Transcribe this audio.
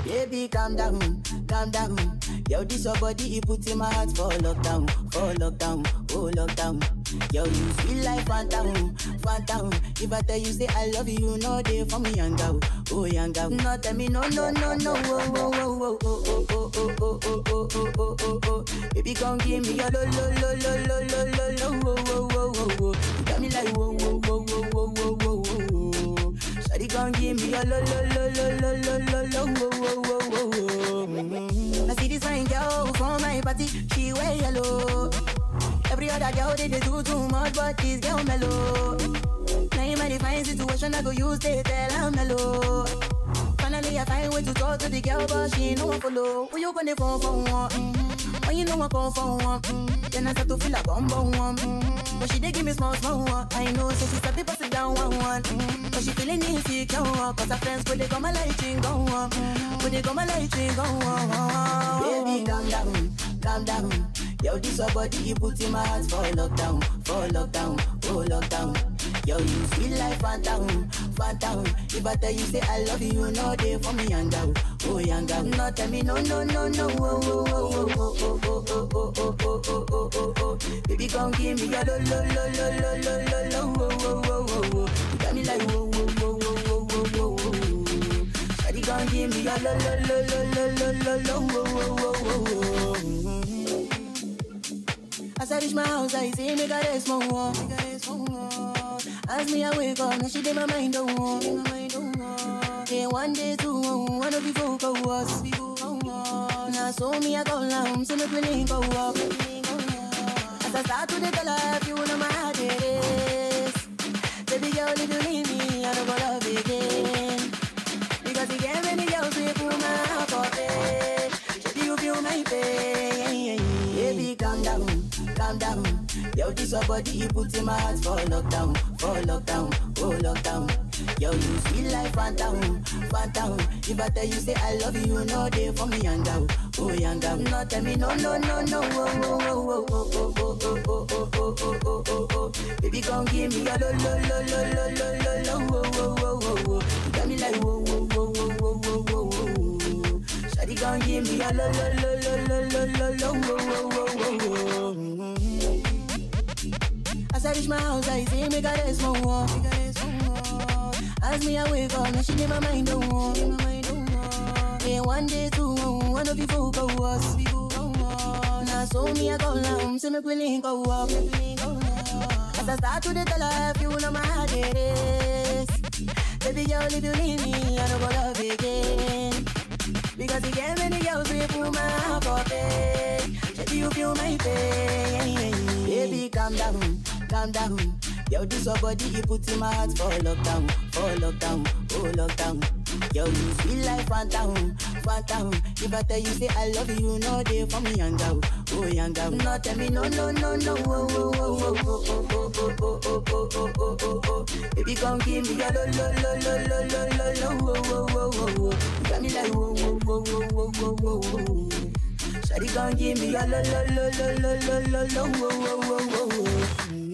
Baby, calm down, calm down. Yo, this your body, it put in my heart for lockdown, for lockdown, oh lockdown. Yo, you feel like phantom, phantom. If I tell you say I love you, you know they for me young girl, oh young girl. No tell me no, no, no, no, oh, oh, oh, oh, oh, oh, oh, oh, oh, oh, oh, oh, oh, oh. Baby, come give me your lo, lo, lo, lo, lo, lo, lo, lo, oh, oh, oh, oh, oh. You got me like whoa, whoa, whoa, whoa, whoa, whoa, whoa, whoa. Shawty, come give me your lo, lo, lo, lo, lo, lo, lo, lo, oh, oh, oh, oh, oh. Mm. I see this fine girl from my party, she wear yellow. Every other girl they, they do too much, but this girl mellow. Now in my divine situation, I go use they tell I'm mellow. Finally, I find way to talk to the girl, but she ain't no one follow. Who you gonna phone for one? Mm-hmm. When you know I call for one, mm-hmm. then I start to feel like bum bum one. Mm-hmm. But she dey give me small small one. I know, so she start to pass it down one one. Mm-hmm. But she feeling insecure, cause her friends go they come my light ring go on, mm-hmm. go they come my light ring go on. Baby, calm down, calm down. Yo, this your body, you put in my heart for lockdown, for lockdown, oh lockdown. Yo, you feel like phantom, phantom. If I tell you say I love you, you know they for me young girl, oh young girl. No tell me no, no, no, no, oh, oh, oh, oh, oh, oh, oh, oh, oh, oh, oh, oh, oh, oh. Baby, come give me your lo, lo, lo, lo, lo, lo, lo, lo, oh, oh, oh, oh, oh. You got me like whoa, whoa, whoa, whoa, whoa, whoa, whoa, whoa. Shawty, come give me your lo, lo, lo, lo, lo, lo, lo, lo, oh, oh, oh, oh, oh. As I reach my house, I see me got a small wall. As me I wake up, now she did my mind don't walk. Yeah, one day, two, one of you folk go was. Now so me I go down, so me feeling go up. As I start to the color, you know my heart it is. Baby girl, if you leave me, I don't go love again. Because you get many girls who put my heart for bed. Baby, you feel my pain. Baby, calm down, calm down. Yo, this your body, you put in my heart for lockdown, for lockdown, oh lockdown. Yo, you feel like phantom, phantom. If I tell you say I love you, you know they for me young girl, oh young girl. No tell me no, no, no, no, oh, oh, oh, oh, oh, oh, oh, oh, oh, oh, oh, oh, oh, oh. Baby, come give me your lo, lo, lo, lo, lo, lo, lo, lo, oh, oh, oh, oh, oh. You got me like whoa, whoa, whoa, whoa, whoa, whoa, whoa, whoa. Shawty, come give me your lo, lo, lo, lo, lo, lo, lo, lo, oh, oh, oh, oh, oh. As I reach my house, I see me got a small wall. As me I wake up, now she did my mind don't walk. Yeah, one day, two, one of you folk go was. Now so me I go down, so me willing go up. As I start to the tell her, if you know my heart it is. Baby girl, if you leave me, I don't go love again. Because you get many girls we put my heart for bed. Baby, you feel my pain. Baby, calm down, calm down. Yo, this your body, you put in my heart for lockdown, for lockdown, oh lockdown. Yo, you feel like phantom, phantom. If I tell you say I love you, you know they for me young girl, oh young girl. No tell me no, no, no, no, oh, oh, oh, oh, oh, oh, oh, oh, oh, oh, oh, oh, oh, oh, oh. Baby, come give me your lo, lo, lo, lo, lo, lo, lo, lo, oh, oh, oh, oh, oh. You got me like whoa, whoa, whoa, whoa, whoa, whoa, whoa, whoa. Shawty, come give me your lo, lo, lo, lo, lo, lo, lo, lo, oh, oh, oh, oh, oh.